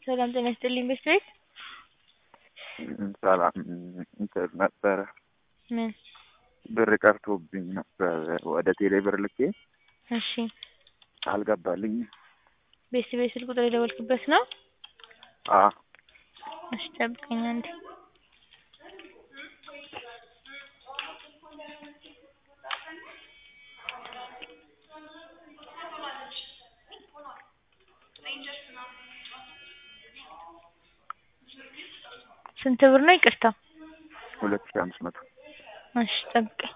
ሰላም ጤና ይስጥልኝ ቤት ቤት ሰላም እንትን ነበረ ምን ብር ቀርቶብኝ ነበር ወደ ቴሌ ብር ልኬ እሺ አልገባልኝም። ቤት ቤት ስልክ ቁጥር የደወልክበት ነው? አ እሺ ጠብቀኝ አንዴ ስንት ብር ነው? ይቅርታ ሁለት ሺህ አምስት መቶ እሺ ጠብቀኝ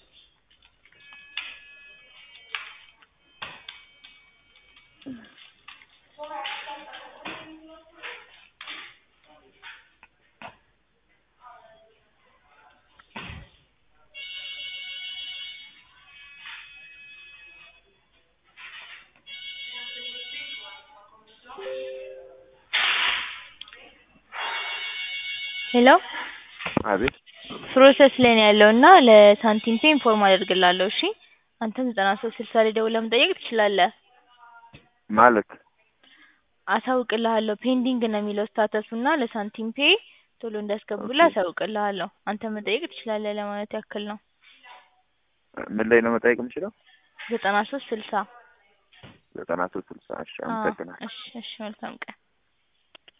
ሄሎ አቤት ፕሮሰስ ላይ ነው ያለው እና ለሳንቲም ፔ ኢንፎርም አደርግልሃለሁ እሺ አንተም ዘጠና ሶስት ስልሳ ላይ ደውለህ መጠየቅ ትችላለህ ማለት አሳውቅልሃለሁ ፔንዲንግ ነው የሚለው ስታተሱ እና ለሳንቲም ፔ ቶሎ እንዲያስገቡልህ አሳውቅልሃለሁ አንተ መጠየቅ ትችላለህ ለማለት ያክል ነው ምን ላይ ነው መጠየቅ የምችለው? ዘጠና ሶስት ስልሳ ዘጠና ሶስት ስልሳ እሺ አዎ አመሰግናለሁ። እሺ እሺ መልካም ቀን